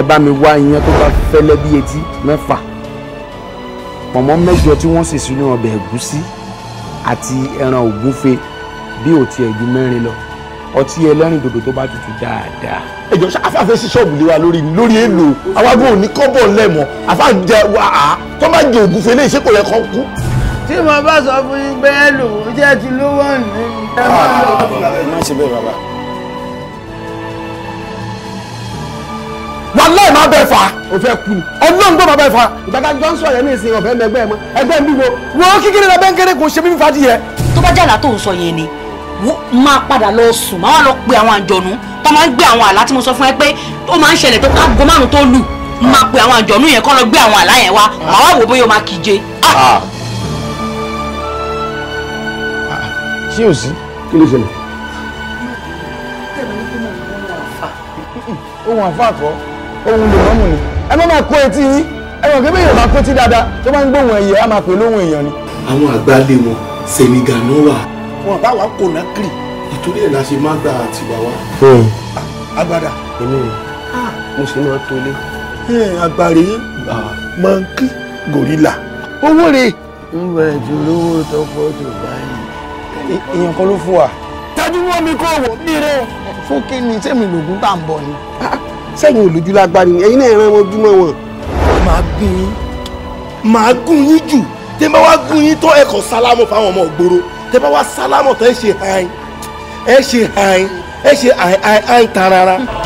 ẹ bá mi wá iyán tó bá fẹ́lẹ́ bí etí mẹ́fà pọ̀nmọ́ mẹ́jọ tí wọ́n sì sínú ọbẹ̀ ẹ̀gúsí àti ẹran ògúnfe bí ò tiẹ̀ ju mẹ́rin lọ ọtí ẹlẹ́rìn dòdò tó bá tutù dáadáa. ẹjọ ṣe afáfẹ́ sí ṣọ́ọ̀bù lé wa lórí ni lórí èlò awágbó òní kọ́bọ̀ lẹ́mọ̀ afáàjẹ wa á tó bá jẹ ògùn fẹlẹ́ ìṣe kò yẹ kọ́ kú. tí mo bá sọ fún yín pé ẹ lò ó jẹ́ ti lówó ní. má ṣe bẹ́ẹ̀ bàbá. wàláì má bẹ́ẹ̀ fà á. o fẹ́ kú ni. ọlọ́run tó má bẹ́ẹ̀ fà á. ìgbàgbọ́ jọ́nsọ̀ yẹn ní ìsìn ọ̀fẹ́ mẹgbẹ́ mọ́ ẹgbẹ́ mi wo wọ́n kékeré la bẹ́ẹ̀ kéré kò ṣe mí fàájì yẹ. tó bá jàlá tó ń sọ yẹn ni wo- máa padà lọ sùn máa wá lọ pe àwọn àjọ̀nú tó máa ń gbé àwọn àlá tí mo sọ fún ẹ pé ó máa ń ṣẹlẹ̀ tó kágo márùn tó lù máa pe àwọn àjọ̀nú yẹn kọ́ lọ gbé àwọn àlá yẹn wá màá wá wò bóyá o máa kíje. Ah! ṣé o sí kí ló ṣẹlẹ̀. ohun àfàkọ́ ohun lè mọ́mù ni ẹ má máa kó etí yín ẹ mọ̀ kébé yorùbá kó tí dáadáa tó bá ń gbóhùn ẹyẹ á máa pè lóhùn èèyàn ni. àwọn àgbálẹ̀ wọn Senegal náà wà wọn bá wa kò náà kiri. ìtorí ẹ̀ la ṣe má gba àtìwá wa. agbada. èmi rè mo sì máa tó lé. agbárí mọ̀nkí gòrílà. owó rẹ̀ ń bẹ̀rẹ̀ tó lówó tó pọ̀ tó báyìí. èèyàn kan ló fún wa. tọ́jú wọn mi kó wò ní rẹ̀. fún kí ni sẹ́mi lògùn tá à ń bọ̀ ni. sẹ́yìn olójú lágbára ni ẹ̀yin náà ẹran ojúmọ́ wọn. màá gún yín màá gún yín jù tẹ́ bá wá gún yín tó ẹ kàn sálámù fáwọn ọmọ ògbóró tẹ́ bá wá sálámù tó ẹ ṣe hàn ẹ ṣe hàn ẹ ṣe hàn hàn hàn tarara